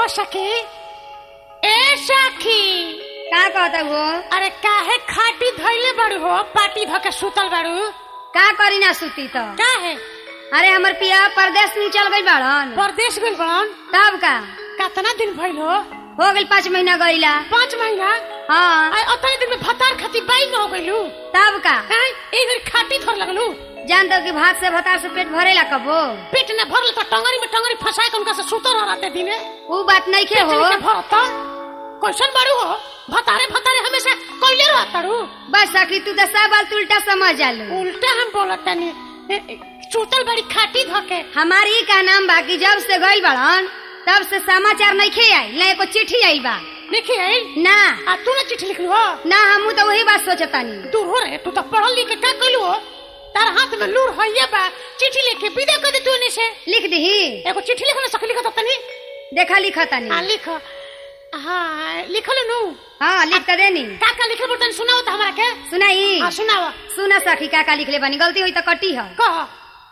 सखी ए सखी का कहता हो अरे काहे खाटी धइले बाड़ू हो पाटी धके सुतल बाड़ू का करी ना सुती तो काहे अरे हमर पिया परदेश में चल गई बाड़न परदेश गइल बड़न तब का कितना दिन भइल हो हो गई पाँच महीना गईला पाँच महीना हाँ आ अतने दिन में भतार खाती बाई न हो गइलू तब का हैं एक दिन खाटी धर लगलू जान दो कि भात से भतार से पेट भरेला कबो पेट न भरल तो टंगरी में टंगरी फंसाए के उनका से सुतल रहते दिने ऊ बात नहीं के हो पेट में भरता कैसन बाड़ू हो भतारे भतारे हमेशा कोइले रहताड़ू बस सखी तू तो सब बात उल्टा समझ आलू उल्टा हम बोलत तनी सुतल बड़ी खाटी धके हमारी का नाम बाकी जब से गई बड़न तब से समाचार नहीं खे आई ना एको चिट्ठी आई बा लिखी आई ना आ तू ना चिट्ठी लिखलू हो ना हमू तो वही बात सोचतानी दूर हो रे तू तो पढ़ल लिख के का कइलू हो तार हाथ में लूर होइए बा चिट्ठी लिख के विदा कर दे तू ने से लिख दही एगो चिट्ठी लिख ना सकली का तनी देखा लिखतानी आ लिख हाँ लिखल नु हाँ लिख के देनी का का लिखल बतन सुनाओ त हमरा के सुनाई हां सुनाओ सुना सखी का का लिखले बानी गलती हुई तो कटी है कह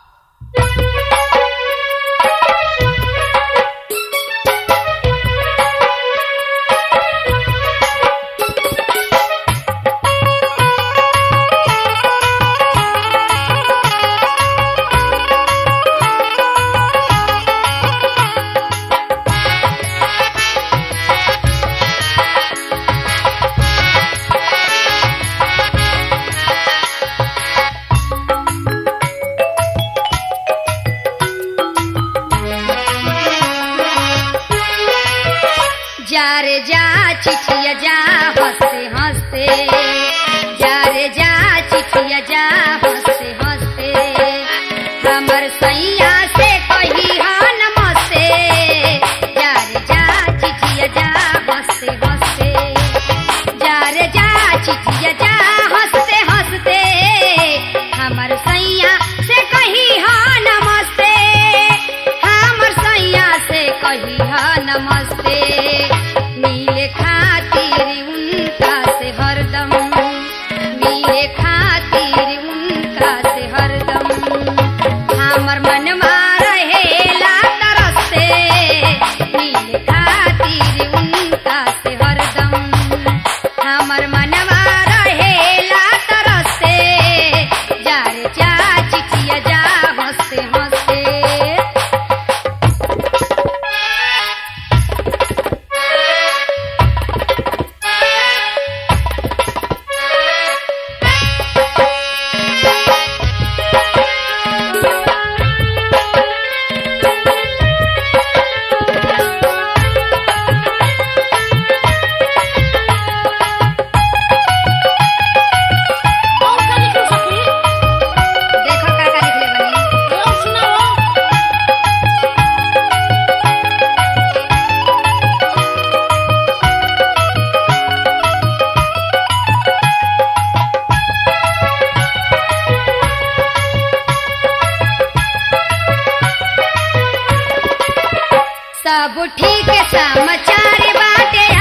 जा रे जा चिठिया जा हंसते हंसते जा रे जा चिठिया जा हंसते हंसते हमर सैया से कही हा नमस्ते जा रे जा चिठिया जा हंसते हंसते जा रे जा चिठिया जा हंसते हंसते हमर सैया से कही हा नमस्ते हमर सैया से कही हा नमस्ते मिले खातिर उनका से हरदम मिले खातिर उनका से हरदम हमर मन रहेला तरसते मिले खातिर उनका से हरदम हमर मनवा रहेला तरसते जा रे जा चिठिया जा हंसते हंसते और का लिखू सखी देखो का का लिखले बानी और सुनाओ सब ठीक समाचार बाटे